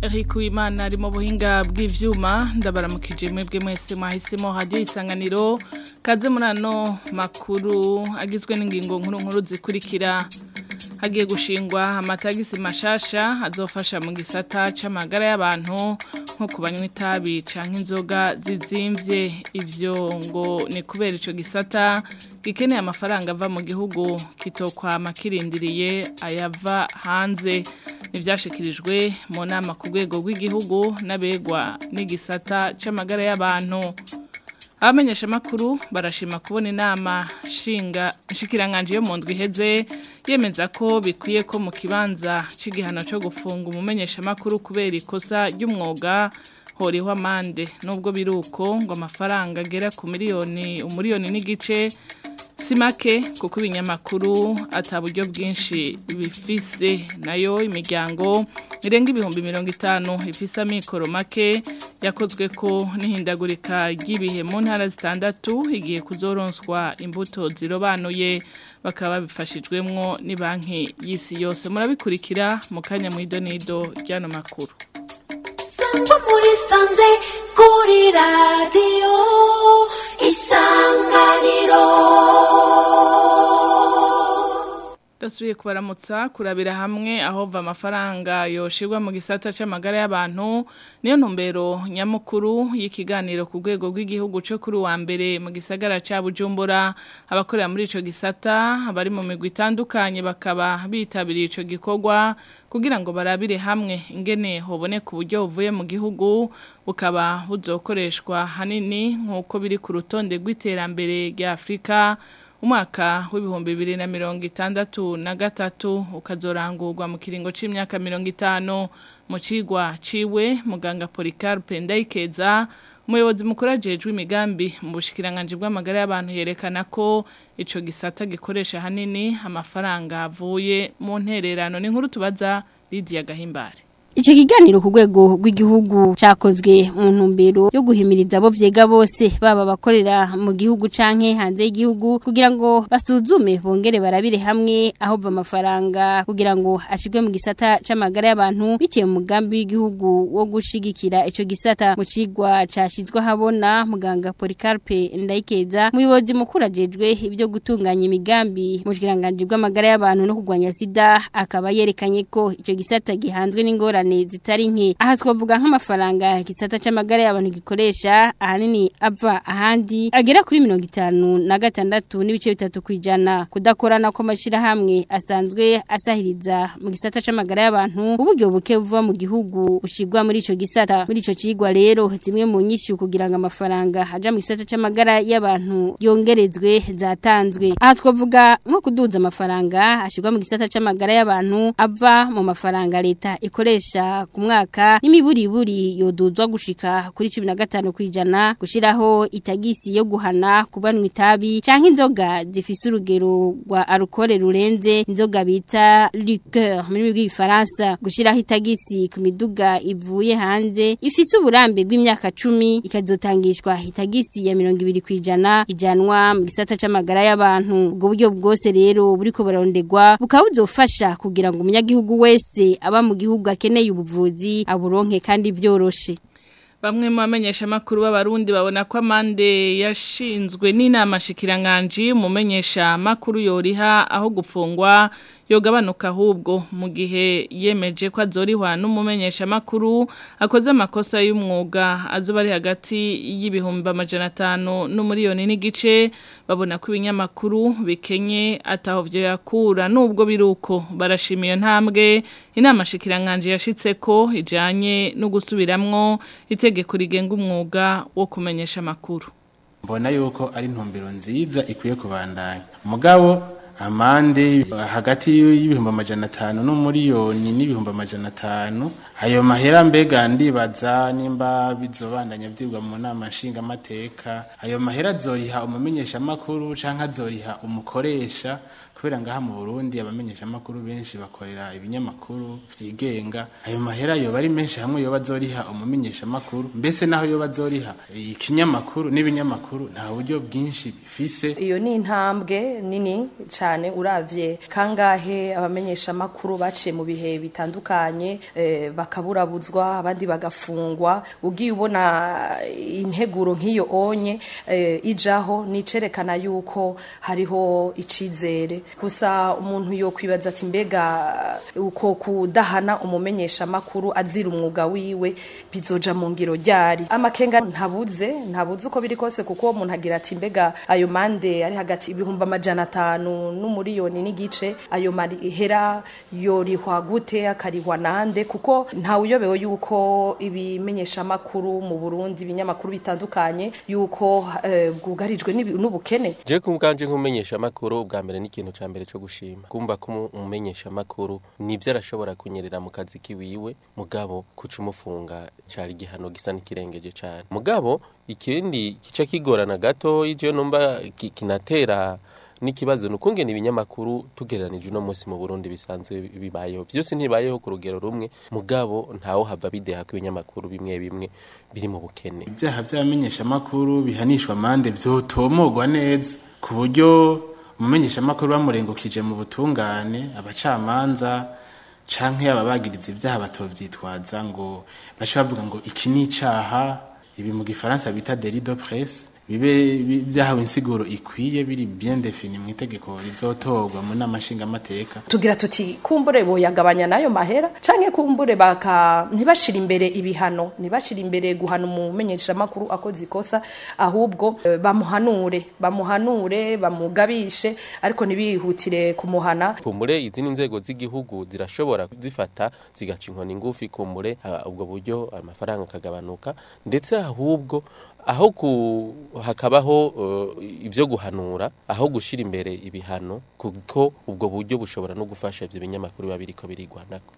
Eric Uwimana ari mu buhinga bw'ivyuma ndabaramukije mwebwe mwese mwahisemo radio isanganiro kaze murano makuru agizwe n'ingingo nkuru nkuru zikurikira hagiye gushingwa amatagisi mashasha azofasha mu gisata c'amagara y'abantu nko kubanywa itabi canke inzoga zizimvye ivyo ngo ni kubera ico gisata gikeneye amafaranga ava mu gihugu kitokwama kirindiriye ayava hanze nivyashikirijwe mu nama ku rwego rw'igihugu n'abegwa n'igisata c'amagara y'abantu abamenyesha makuru barashima kubona inama shinga nshikiranganje yo mu ndwi iheze yemeza ko bikwiye ko mu kibanza c'igihano cyo gufunga umumenyesha makuru kubera ikosa ry'umwuga horiho amande nubwo biruko ngo amafaranga agera ku miliyoni umuriyoni n'igice si make kuko ibinyamakuru ataburyo bwinshi bifise nayo imiryango irenga ibihumbi mirongo itanu ifise amikoro make yakozwe ko n'ihindagurika ry'ibihe mu ntara zitandatu igiye kuzoronswa imbuto zirobanuye bakaba babifashijwemwo ni banki y'isi yose murabikurikira mu kanya mu idonido ry'ano makuru sangwa muri sanze kuri radiyo isanganiro Dasubiye kubaramutsa kurabira hamwe aho va amafaranga yoshirwa mu gisata c'amagara y'abantu niyo ntumbero nyamukuru y'ikiganiro ku rwego rw'igihugu cyo kuri wa mbere mu gisagara ca Bujumbura abakorera muri ico gisata abari mu migwi itandukanye bakaba bitabiriye ico gikorwa kugira ngo barabire hamwe ingene hoboneka uburyo buvuye mu gihugu bukaba buzokoreshwa hanini nk'uko biri ku rutonde rw'iterambere rya Afrika umwaka w'ibihumbi bibiri na mirongo itandatu na gatatu ukazorangurwa mu kiringo c'imyaka mirongo itanu mu cigwa ciwe muganga Policarpe Ndayikeza umuyobozi mukuru ajejwe imigambi mu bushikiranganje bw'amagara y'abantu yerekana ko ico gisata gikoresha hanini amafaranga avuye mu ntererano ni nkuru tubaza Lydia Gahimbare Ico kiganiro ku rwego rw'igihugu cakozwe mu ntumbero yo guhimiriza abo vyega bose baba bakorera mu gihugu canke hanze y'igihugu kugira ngo basuzume bongere barabire hamwe aho va amafaranga kugira ngo ashirwe mu gisata c'amagara y'abantu biciye mu mugambi w'igihugu wo gushigikira ico gisata mu cigwa cashizwe habona muganga Policarpe Ndayikeza muyobozi mukuru ajejwe ibyo gutunganya imigambi mu kiranganje bw'amagara y'abantu no kurwanya sida akaba yerekanye ko ico gisata gihanzwe n'ingora ingorane zitari nke aha twavuga nk'amafaranga gisata c'amagara y'abantu gikoresha ahanini ava ahandi agera kuri mirongo itanu na gatandatu n'ibice bitatu kwijana kudakorana kw'amashira hamwe asanzwe asahiriza mu gisata c'amagara y'abantu uburyo buke buva mu gihugu bushirwa muri ico gisata muri ico cigwa rero zimwe mu nyinshi kugira ngo amafaranga aja mu gisata c'amagara y'abantu yongerezwe zatanzwe aha twavuga nko kuduza amafaranga ashirwa mu gisata c'amagara y'abantu ava mu mafaranga leta ikoresha ku mwaka n'imiburiburi yoduzwa gushika kuri 15 kwijana gushiraho itagisi yo guhana kubanwa itabi canke inzoga zifise urugero rwa alcool rurenze inzoga bita liqueur muri rw'ifaransa gushiraho itagisi ku miduga ivuye hanze ifise uburambe bw'imyaka 10 ikazotangishwa itagisi ya 20 kwijana ijanwa mu gisata c'amagara y'abantu ubwo buryo bwose rero buriko barondegwa bukaba buzofasha kugira ngo umunyagihugu wese aba mu gihugu akeneye ubuvuzi aburonke kandi byoroshe Bamwe mu bamenyesha makuru b'abarundi babona ko amande yashinzwe n'inama shikiranganje umumenyesha makuru yoriha aho gupfungwa yogabanuka ahubwo mu gihe yemeje ko azorihwa n'umumenyesha makuru akoze amakosa y'umwuga azuba ari hagati y'ibihumbi amajana atanu n'umuriyoni n'igice babona ko ibinyamakuru bikenye ataho byo yakura nubwo biruko barashima iyo ntambwe inama shikiranganje yashitse ko ijanye no gusubiramwo itegeko rigenga umwuga wo kumenyesha amakuru mbona yuko ari intumbero nziza ikwiye kubandanya mugabo amande hagati y'ibihumbi amajana atanu n'umuriyoni n'ibihumbi amajana atanu ayo mahera mbega ndibaza nimba bizobandanya vyigwa mu nama nshingamateka ayo mahera azoriha umumenyeshamakuru canke azoriha umukoresha kubera ngaha mu Burundi abamenyesha makuru benshi bakorera ibinyamakuru vyigenga ayo mahera yoba ari menshi hamwe yoba azoriha umumenyesha makuru mbese naho yoba azoriha ikinyamakuru n'ibinyamakuru nta buryo bwinshi bifise iyo ni intambwe nini cyane uravye kangahe abamenyesha makuru baciye mu bihe bitandukanye eh, bakaburabuzwa abandi bagafungwa ugiye ubona integuro nk'iyo onye eh, ijaho nicerekana yuko hariho icizere gusa umuntu yo kwibaza ati mbega uko kudahana umumenyesha makuru azira umwuga wiwe bizoja mu ngiro ryari amakenga ntabuze ntabuze uko biri kose kuko umuntu agira ati mbega ayo mande ari hagati ibihumbi amajana atanu n'umuriyoni n'igice ayo mahera yorihwa gute akarihwa nande kuko ntawuyobewe yuko ibimenyesha makuru mu Burundi ibinyamakuru bitandukanye yuko eh, bwugarijwe n'ibi- n'ubukene je kubwanje nk'umumenyesha makuru bwa mbere n'ikintu ca mbere cyo gushima kumva ko umumenyesha makuru nivyo arashobora kunyerera mu kazi kiwiwe mugabo kuca umufunga cari igihano gisa n'ikirengeje cane mugabo ikindi kica kigorana gato ije numva ki- kinatera n'ikibazo ni ukungena ibinyamakuru tugereranije uno munsi mu Burundi bisanzwe bibayeho byose ntibayeho ku rugero rumwe mugabo ntawo hava bideha ko ibinyamakuru bimwe bimwe biri mu bukene ibyaha by'abamenyeshamakuru bihanishwa amande byotomogwa neza ku buryo umumenyeshamakuru bamurengukije mu butungane abacamanza canke ababagiriza ibyaha batovyitwaza ngo bace bavuga ngo iki ni icaha ibi mu gifaransa bita délit de presse bibe bi- byahawe insiguro ikwiye biri bien defini mu itegeko rizotorwa mu nama nshingamateka tugira tuti kumbure boyagabanya nayo mahera canke kumbure baka ntibashira imbere ibihano ntibashira imbere guhana umumenyesha makuru akoze ikosa ahubwo eh, bamuhanure bamuhanure bamugabishe ariko ntibihutire kumuhana kumbure izindi nzego z'igihugu zirashobora zifata zigaca inkoni ngufi kumbure ah, ubwo buryo amafaranga akagabanuka ndetse ahubwo aho ku hakabaho uh, ibyo guhanura aho gushira imbere ibihano kuko ubwo buryo bushobora no gufasha ivyo binyamakuru biba biriko birigwanako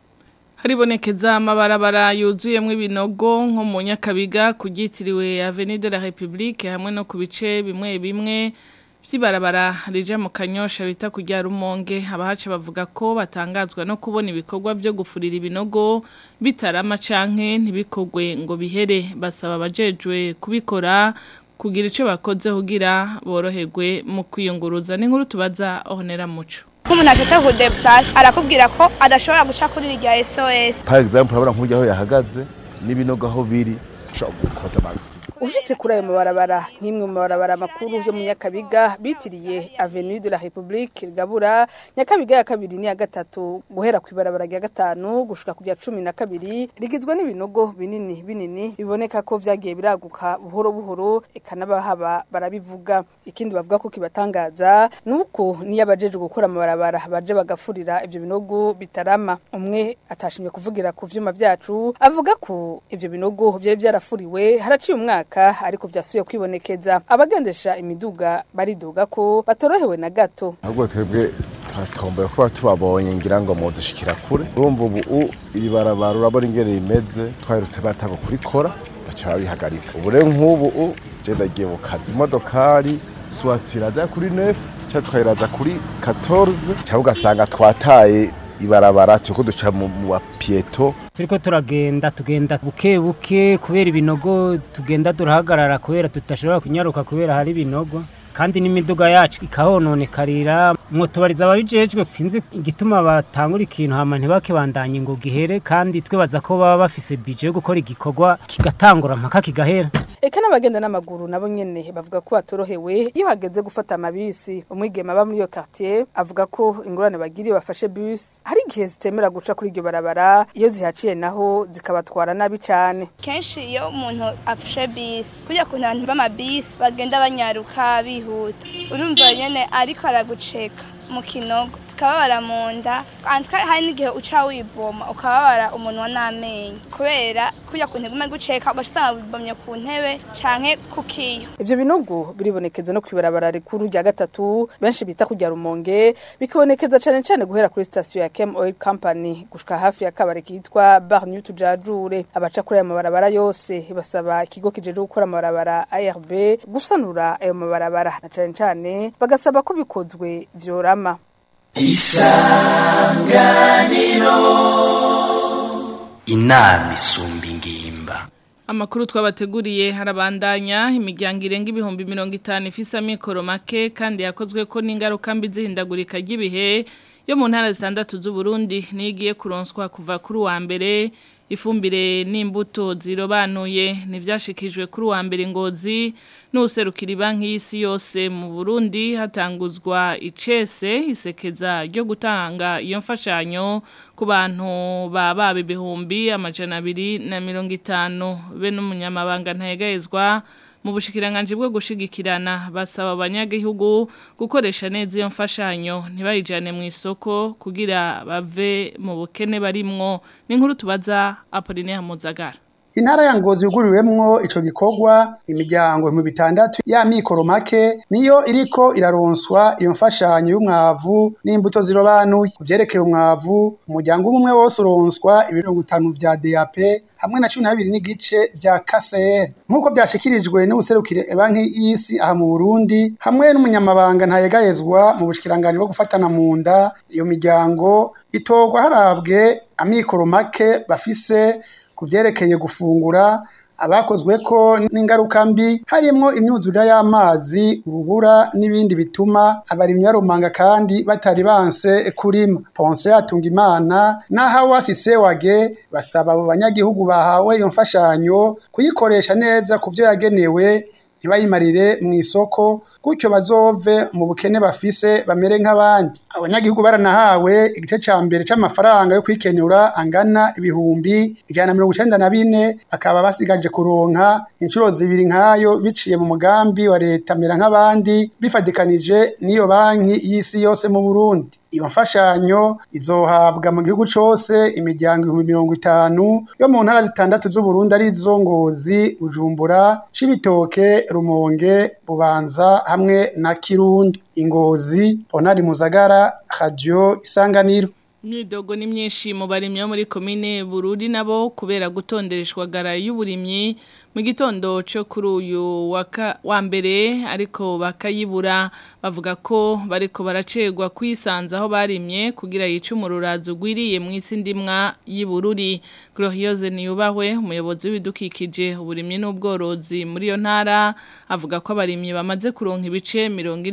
Haribonekeza amabarabara yuzuyemwo ibinogo nko mu Nyakabiga kugitiriwe Avenue de la République hamwe no ku bice bimwe bimwe by'ibarabara rija mu Kanyosha bita kujya Rumonge abahace bavuga ko batangazwa no kubona ibikorwa byo gufurira ibinogo bitarama canke ntibikogwe ngo bihere basaba abajejwe kubikora kugira ico bakoze kugira boroherwe mu kwiyunguruza n'inkuru tubaza Honera Muco nk'umuntu ashaka kudeplase arakubwira ko adashobora guca kuri irya SOS par exemple urabona nk'ujya aho yahagaze n'ibinogo aho biri ushobora gukoza amagisi ushitse kuri ayo mabarabara nk'imwe mu mabarabara makuru yo mu Nyakabiga bitiriye Avenue de la République Gabura Nyakabiga ya kabiri ni ya gatatu guhera ku ibarabara rya gatanu gushika ku rya cumi na kabiri rigizwe n'ibinogo binini binini biboneka ko vyagiye biraguka buhoro buhoro eka n'abahaba barabivuga ikindi bavuga ko kibatangaza nuko niyo abajeje gukora amabarabara baje bagafurira ivyo binogo bitarama umwe atashimye kuvugira ku vyuma vyacu avuga ko ivyo binogo vyari vyarafuriwe haraciye umwaka ariko vyasuye kwibonekeza abagendesha imiduga baridoga ko batorohewe na gato ahubwo twebwe turatomboye kuba tubabonye ngira ngo mudushikira kure urumva ubu u- iri barabara urabona ingene rimeze twaherutse batanga kurikora baca babihagarika ubu rero nk'ubu u je ndagiye mu kazi imodokari swati iraza kuri nefu cyangwa twayiraza kuri 14 cyangwa ugasanga twataye ibarabara turiko duca mu mu wa pieto turiko turagenda tugenda buke buke kubera ibinogo tugenda turahagarara kubera tutashobora kunyaruka kubera hari ibinogo kandi n'imiduga yacu ikahononekarira mwotubariza ababijejwe sinzi igituma batangura ikintu hama ntibakibandanye ngo gihere kandi twibaza ko baba bafise bije yo gukora igikorwa kigatangura mpaka kigahera eka n'abagenda n'amaguru nabo nyene bavuga ko batorohewe iyo hageze gufata amabisi umwigema aba muri iyo quartier avuga ko ingorane bagiriye bafashe bus hari igihe zitemera guca kuri iryo barabara iyo zihaciye naho zikabatwara nabi cane kenshi iyo umuntu afashe bisi kujya ku bantu b'amabisi bagenda banyaruka bihuta urumva nyene ariko araguceka mu kinogo tukababara mu nda antwa hari n'igihe uca wiboma ukababara umunwa n'amenyo kubera kujya ku ntego ume guceka ugasanga wibomye ku ntebe canke ku kiyo ivyo binogo biribonekeza no kwibarabara rikuru rya gatatu benshi bita kujya rumonge bikibonekeza cane cane guhera kuri station ya Chem Oil Company gushika hafi ya kabare kitwa Bar New Tujajure abaca kuri ayo mabarabara yose basaba ikigo kijeje gukora amabarabara ARB gusanura ayo mabarabara na cane cane bagasaba ko bikozwe vyorama inama isumba ingimba Amakuru twabateguriye harabandanya imiryango irenga ibihumbi mirongo itanu ifise amikoro make kandi yakozwe ko n'ingaruka mbi zihindagurika ry'ibihe yo mu ntara zitandatu z'u Burundi nigiye kuronswa kuva kuri wa mbere ifumbire n'imbuto zirobanuye ntibyashikijwe kuri wa mbere ngozi n'userukira banki y'isi yose mu Burundi hatanguzwa icese isekeza ryo gutanga iyo mfashanyo ku bantu baba ibihumbi amajana abiri na mirongo itanu be n'umunyamabanga ntayegayezwa mu bushikiranganje bwo gushigikirana basaba abanyagihugu gukoresha neza iyo mfashanyo ntibayijane mu isoko kugira bave mu bukene barimwo n'inkuru tubaza Apollinaire Muzagara Intara ya Ngozi yuguriwemwo ico gikorwa imiryango mu bitandatu ya mikoro make niyo iriko iraronswa iyo mfashanyo y'umwavu n'imbuto zirobanuye kuvyerekeye umwavu umuryango umwe wose uronswa ibiro bitanu vya DAP hamwe na 12 n'igice vya KCR nkuko byashikirijwe n'ubuserukire banki y'isi aha mu Burundi hamwe n'umunyamabanga ntayegayezwa mu bushikiranganje bwo gufatana mu nda iyo miryango itorwa harabwe amikoro make bafise kuvyerekeye gufungura abakozwe ko n'ingaruka mbi harimo imyuzurire y'amazi urubura n'ibindi bituma abarimyi barumanga kandi batari banse kurima ponse yatunga imana naho wasise wage basaba abo banyagihugu bahawe iyo mfashanyo kuyikoresha neza ku byo yagenewe ntibayimarire mu isoko gutyo bazove mu bukene bafise bamere nk'abandi abanyagihugu baranahawe igice ca mbere c'amafaranga yo kwikenura angana ibihumbi ijana na mirongo icenda na bine bakaba basigaje kuronka inshuro zibiri nk'ayo biciye mu mugambi wa leta mera nk'abandi bifadikanije n'iyo banki y'isi yose mu Burundi iyo mfashanyo izohabwa mu gihugu cose imiryango ibihumbi mirongo itanu yo mu ntara zitandatu z'uburundi ari zo ngozi bujumbura cibitoke rumonge bubanza hamwe na kirundo ingozi ponari muzagara radio isanganiro Imyidogo ni myinshi mu barimyi bo muri komine Bururi nabo kubera gutondereshwa gara y'uburimyi mu gitondo cyo kuri uyu wa mbere ariko bakayibura bavuga ko bariko baracegwa kwisanza aho barimye kugira yice umururazo ugwiriye mu isi ndimwa y'Ibururi Glorieuse niyubahwe umuyobozi w'ibidukikije uburimyi n'ubworozi muri yo ntara avuga ko abarimyi bamaze kuronka ibice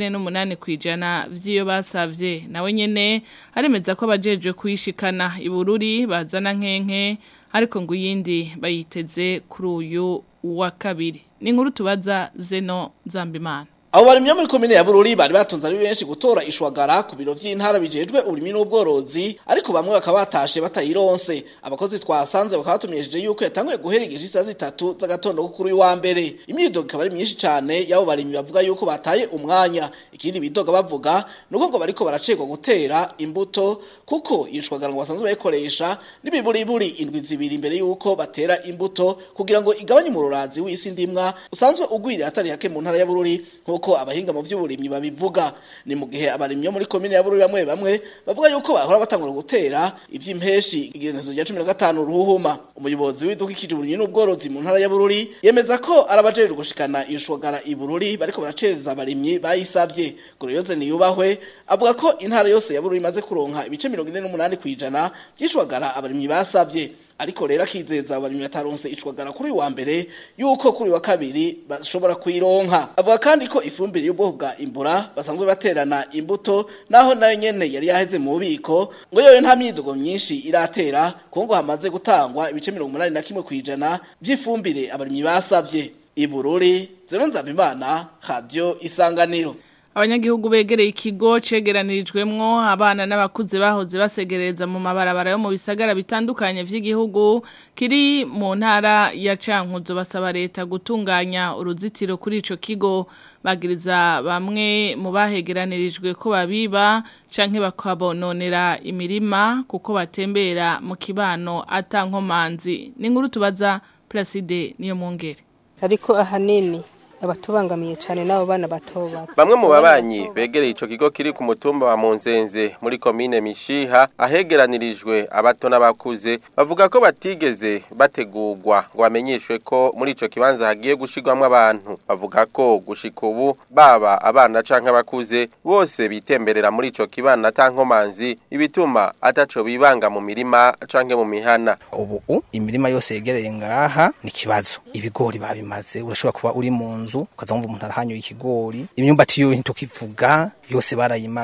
48 kwijana vy'iyo basavye nawe nyene aremeza ko abajeje kuyishikana ibururi bazana nkenke ariko ngo yindi bayiteze kuri uyu wa kabiri ni inkuru tubaza zeno zambimana abo barimye muri komine ya Bururi bari batunze ari benshi gutora ishwagara ku biro vy'intara bijejwe uburimi n'ubworozi ariko bamwe bakaba batashe batayironse abakozi twasanze bakaba batumenyesheje yuko yatanguye guhera igihe isaha zitatu z'agatondo kuri uyu wa mbere imyidogo ikaba ari myinshi cane y'abo barimyi bavuga yuko bataye umwanya ikindi bidoga bavuga nuko ngo bariko baracegwa gutera imbuto kuko iyo shwagara ngo basanzwe bayikoresha n'ibiburiburi indwi zibiri imbere yuko batera imbuto kugira ngo igabanye umururazi w'isi ndimwa usanzwe ugwiriye atari hake mu ntara ya Bururi nkuko abahinga mu by'uburimyi babivuga ni mu gihe abarimyi muri komine ya Bururi bamwe bamwe bavuga yuko bahora batangura gutera ivy'impeshi igirenezo rya 15 ruhuma umuyobozi w'idukikije uburimyi n'ubworozi mu ntara ya Bururi yemeza ko arabajeje gushikana iyo shwagara i Bururi bariko baraceza abarimyi bayisavye Goroyoze niyubahwe avuga ko intara yose ya Bururi imaze kuronka ibice 48 kwijana by'ishwagara abarimyi basavye ariko rero akizeza abarimyi bataronse icwagara kuri wa mbere yuko kuri wa kabiri bashobora kuyironka avuga kandi ko ifumbire y'ubwoko bwa imbura basanzwe baterana imbuto naho nayo nyene yari yaheze mu bubiko ngo yoyo nta myidogo myinshi iratera kuko ngo hamaze gutangwa ibice 81 kwijana by'ifumbire abarimyi basavye ibururi zero nzabimana radio isanganiro abanyagihugu begereye ikigo cegeranirijwemwo abana n'abakuze bahoze basegereza mu mabarabara yo mu bisagara bitandukanye vy'igihugu kiri mu ntara ya Cankuzo basaba leta gutunganya uruzitiro kuri ico kigo bagiriza bamwe mu bahegeranirijwe ko babiba canke bakabononera imirima kuko batembera mu kibano atankomanzi ni nkuru tubaza Placide niyo mungere ariko ahanini abatubangamiye cyane n'abo bana bato bato Bamwe mu babanyi begereye ico kigo kiri ku mutumba wa Munzenze muri komine Mishiha ahegeranirijwe abato n'abakuze bavuga ko batigeze bategurwa ngo bamenyeshwe ko muri ico kibanza hagiye gushirwamwo abantu bavuga ko gushika ubu baba abana canke abakuze bose bitemberera muri ico kibana tankomanzi ibituma ataco bibanga mu mirima canke mu mihana ubu imirima yose yegereye ngaha ni kibazo ibigori babimaze urashobora kuba uri mu nzu ukaza wumva umuntu arahanyoye ikigori imyumbati yo ntukivuga yose barayimaze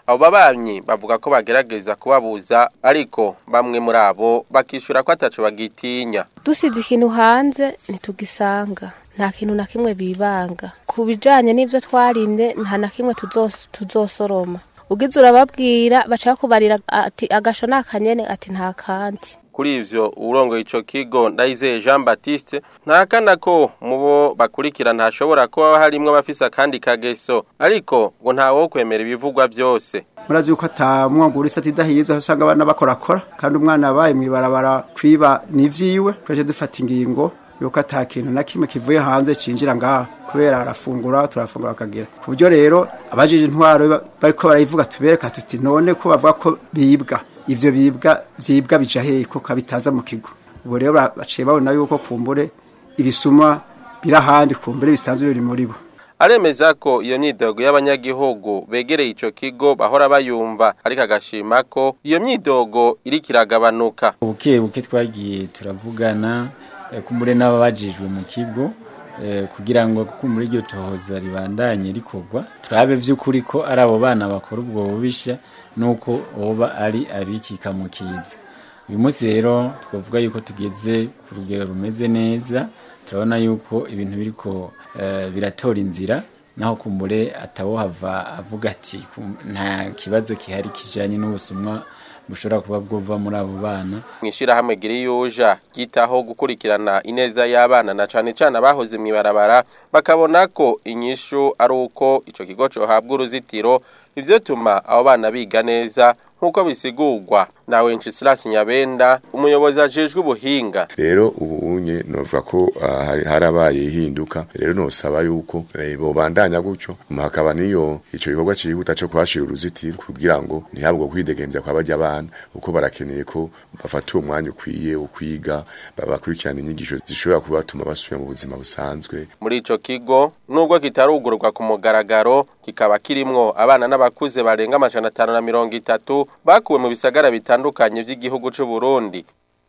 abo babanyi bavuga ko bagerageza kubabuza ariko bamwe muri abo bakishura ko ataco bagitinya dusize ikintu hanze ntitugisanga nta kintu na kimwe bibanga ku bijanye n'ivyo twarimye nta na kimwe tuzos- tuzosoroma ugize urababwira baca bakubarira ati agasho ni akanyene ati nta kandi kuri ivyo urongoye ico kigo ndayizeye Jean Baptiste ntakana ko mubo bakurikira ntashobora kuba harimwo abafise akandi kageso ariko ngo ntawo kwemera ibivugwa vyose murazi yuko atamwongo uri sati dahiza usanga abana bakorakora kandi umwana abaye mwibarabara kwiba nivyiwe twaje dufata ingingo yuko ata kintu na kimwe kivuye hanze cinjira ngaha kubera arafungura turafungura akagira ku buryo rero abajije intwaro ba- bariko barayivuga tubereka tuti none ko bavuga ko bibwa ivyo bibwa vyibwa bija hehe ko kabitaza mu kigo ubu rero ba- baciye babona yuko kumbure ibisuma biri ahandi kumbure bisanzwe biri muri bo aremeza ko iyo myidogo y'abanyagihugu begereye ico kigo bahora bayumva ariko agashima ko iyo myidogo iriko iragabanuka buke buke twagiye turavugana eh, kumbure n'ababajijwe mu kigo eh, kugira ngo kumbure iryo tohoza ribandanye rikorwa turabe vy'ukuri ko ari abo bana bakora ubwo bubisha nuko boba ari abikika mu kiza uyu munsi rero twavuga yuko tugeze ku rugero rumeze neza turabona yuko ibintu biriko eh, biratora inzira naho kumbure atawohava avuga ati kum- nta kibazo kihari kijanye n'ubusumwa bushobora kuba bwova muri abo bana mwishirahamwe giriyuja ryitaho gukurikirana ineza y'abana na cane cane abahoze mw'ibarabara bakabona ko inyishu ari uko ico kigo cohabwa uruzitiro ivyo tuma abo bana biga neza nk'uko bisigurwa nawe Ncisilasi Nyabenda umuyobozi ajejwe ubuhinga rero ubu unye novuga ko ah, hari- harabaye ihinduka rero nosaba yuko eh, bobandanya gutyo hama hakaba niyo ico gikorwa cihuta co kuhashira uruzitiro kugira ngo ntihabwo kwidegemvya kwa barya abana kuko barakeneye ko bafata uwo mwanya ukwiye wo kwiga babakurikirana inyigisho zishobora kubatuma basubira mu buzima busanzwe muri ico kigo nubwo kitarugurwa ku mugaragaro kikaba kirimwo abana n'abakuze barenga amajana atanu na mirongo itatu bakuwe mu bisagara bitandukanye vy'igihugu c'u Burundi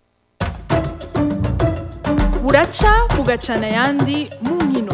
buraca bugacana ayandi mu nkino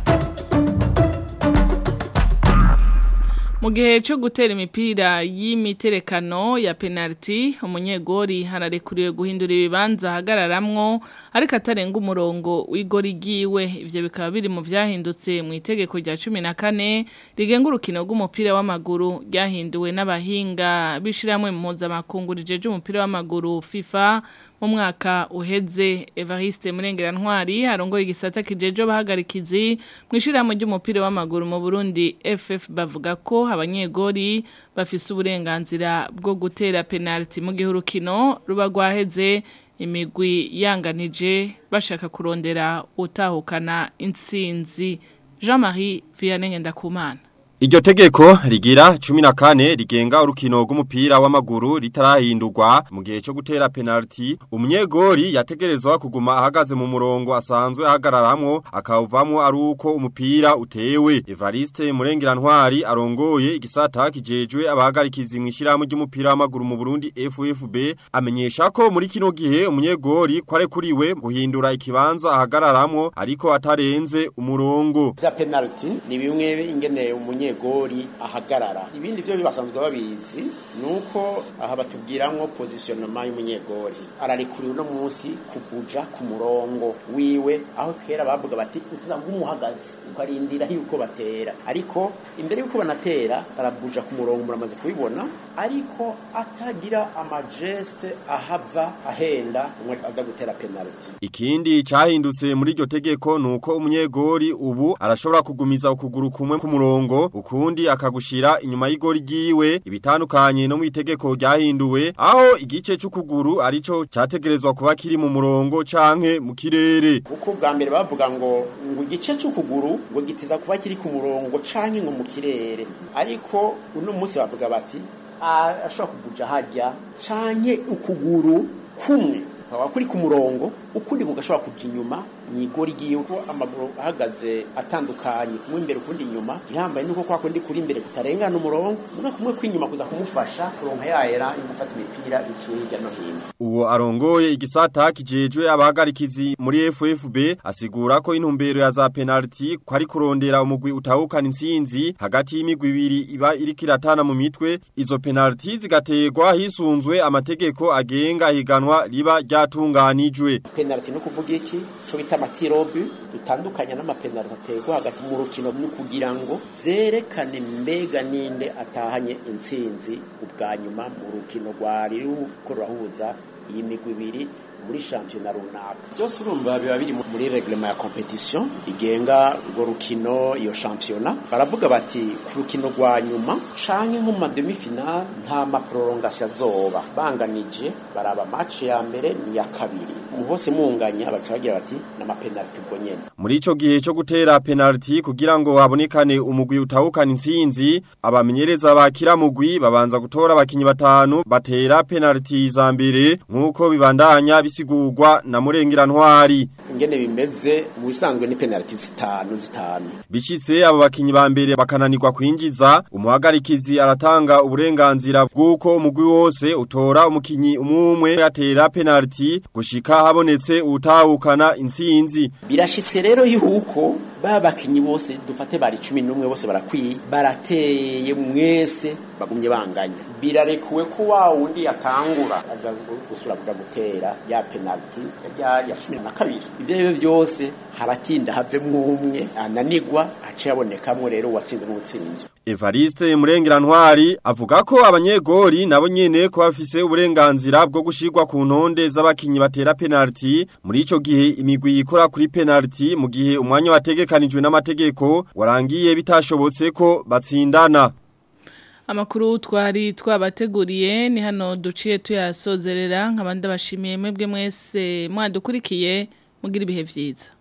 Mu gihe cyo gutera imipira y'imiterekano ya penalty umunyegori hararekuriwe guhindura ibibanza hagararamwo ariko atarenga umurongo w'igori giwe ivyo bikaba biri mu vyahindutse mu itegeko rya 14 rigenga urukino rw'umupira w'amaguru ryahinduwe n'abahinga bishiramwe mu mpuzamakungu rijeje umupira w'amaguru FIFA mu mwaka uheze Evariste Murengera Ntwari arongoye igisata kijeje bahagarikizi mwishiramo ry'umupira w'amaguru mu Burundi FF bavuga ko abanyegori bafise uburenganzira bwo gutera penalty mu gihe urukino ruba rwaheze imigwi yanganije bashaka kurondera utahukana intsinzi Jean-Marie Vianney Ngendakumana Iryo tegeko rigira cumi na kane rigenga urukino rw'umupira w'amaguru ritarahindurwa mu gihe cyo gutera penalty umunyegori yategerezwa kuguma ahagaze mu murongo asanzwe ahagararamwo akawuvamwo ari uko umupira utewe Evariste Murengera Ntwari arongoye igisata kijejwe abahagarikizi mwishirahamwe ry'umupira w'amaguru mu Burundi FFB amenyesha ko muri kino gihe umunyegori kwarekuriwe guhindura ikibanza ahagararamwo ariko atarenze umurongo vya penalty ni bimwe ingene umunye umunyegori ahagarara ibindi byo bibasanzwe babizi nuko aha batubwiramwo positionnement y'umunyegori ararikuriwe no munsi kubuja ku murongo wiwe aho kera bavuga bati utiza ngumuhagaze ukarindira yuko batera ariko imbere yuko banatera arabuja ku murongo muramaze kubibona ariko atagira amageste ahava ahenda umwe aza gutera penalty ikindi cyahindutse muri iryo tegeko nuko umunyegori ubu arashobora kugumiza ukuguru kumwe ku murongo ukundi akagushira inyuma y'igori giwe ibitandukanye no mu itegeko ryahinduwe aho igice c'ukuguru arico cyategerezwa kuba kiri mu murongo canke mu kirere uko bwa mbere bavuga ngo ngo igice c'ukuguru ngo gitiza kuba kiri ku murongo canke ngo mu kirere ariko uno munsi bavuga bati ashobora kuguja hajya canke ukuguru kumwe kaba kuri ku murongo ukundi kugashobora kuja inyuma ni igori giye uko amaguru ahagaze atandukanye kumwe imbere ukundi inyuma gihambaye nuko kwa kundi kuri imbere kutarengana umurongo muna kumwe kw'inyuma kuza kumufasha kuronka yayera yo gufata imipira iciye hirya no hino Uwo arongoye igisata kijejwe abahagarikizi muri FFB asigura ko intumbero ya za penalty ko ari kurondera umugwi utahukana insinzi hagati y'imigwi ibiri iba iriko iratana mu mitwe izo penalty zigategwa hisunzwe amategeko agenga higanwa riba ryatunganijwe penalty no kuvuga iki cyo bita amatirobu dutandukanya n'amapenalty ategwa hagati mu rukino ni kugira ngo zerekane mbega ninde atahanye intsinzi ubwa nyuma mu rukino rwari ruko rurahuza iyi migwi ibiri muri shampiyona runaka byose urumva biba biri muri reglema ya competition igenga urwo rukino iyo shampiyona baravuga bati ku rukino rwa nyuma canke nko mu demi final nta maprolongation azoba banganije baraba match ya mbere ni ya kabiri mu hose munganya baca bagira bati n'amapenalty ubwo nyene Muri ico gihe cyo gutera penalty kugira ngo habonekane umugwi utahukana insinzi abamenyereza bakira mugwi babanza gutora abakinyi batanu batera penalty za mbere nkuko bibandanya bisigurwa na murengera ntwari ingene bimeze mu bisanzwe ni penalty zitanu zitanu Bicitse abo bakinyi ba mbere bakananirwa kwinjiza umuhagarikizi aratanga uburenganzira bw'uko umugwi wose utora umukinyi umwe yatera penalty gushika habonetse utahukana insinzi birashitse rero yuko ba bakinyi bose dufate bari 11 bose barakwiye barateye mwese bagumye banganya birarekuwe ko wa wundi yatangura aja gusura kuja gutera ya penalty yari ya 12 ivyo rero byose haratinda havemwo umwe ananigwa ace yabonekamwe rero watsinze n'utsinzwe Evariste Murengera Ntwari avuga ko abanyegori nabo nyene ko bafise uburenganzira bwo gushirwa ku ntonde z'abakinyi batera penalty muri ico gihe imigwi ikora kuri penalty mu gihe umwanya wategekanijwe n'amategeko warangiye bitashobotse ko batsindana Amakuru twari twabateguriye ni hano duciye tuyasozerera nk'abandi bashimiye mwebwe mwese mwadukurikiye mugira ibihe vyiza